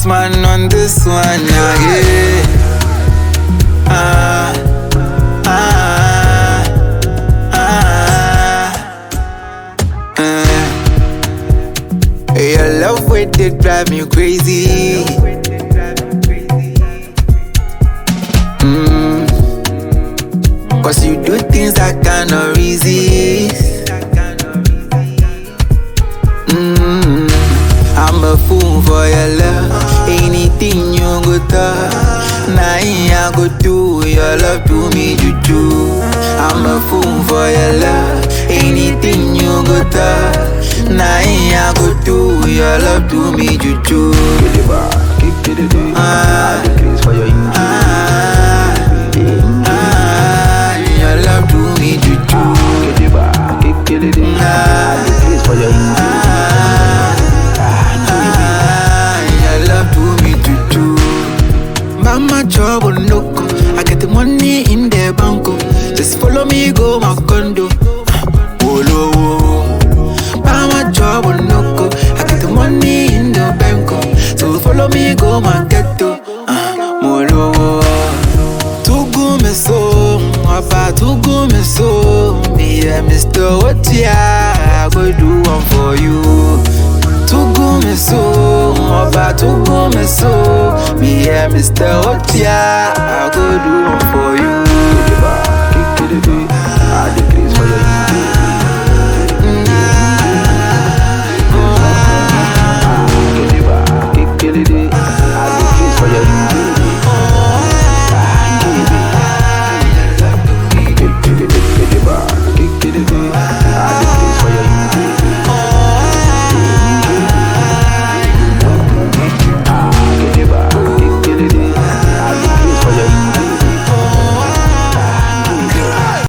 man on this one now, yeah. Ah, ah, ah, ah. Your love way they drive me crazy. Mm. Cause you do things I cannot resist. Mm. I'm a fool for your love. Anything you go touch, nah, I go do. Your love do me juju. I'm a fool for your love. Anything you go touch, nah, I go do. Your love do me juju. Ah, ah, ah, your love do me juju. Ah, ah, your love do me juju. Mama trouble no go. I get the money in the banco. Just follow me go my condo. Wolo wo. Mama trouble no go. I get the money in the banco. So follow me go my ghetto. Ah, Molo wo. Tugu me so, apa tugu me so. Me and Mr. Otia, I go do one for you. Tugu me so, ọba tugu me so. Me and Mr. Otia, I go do one for you.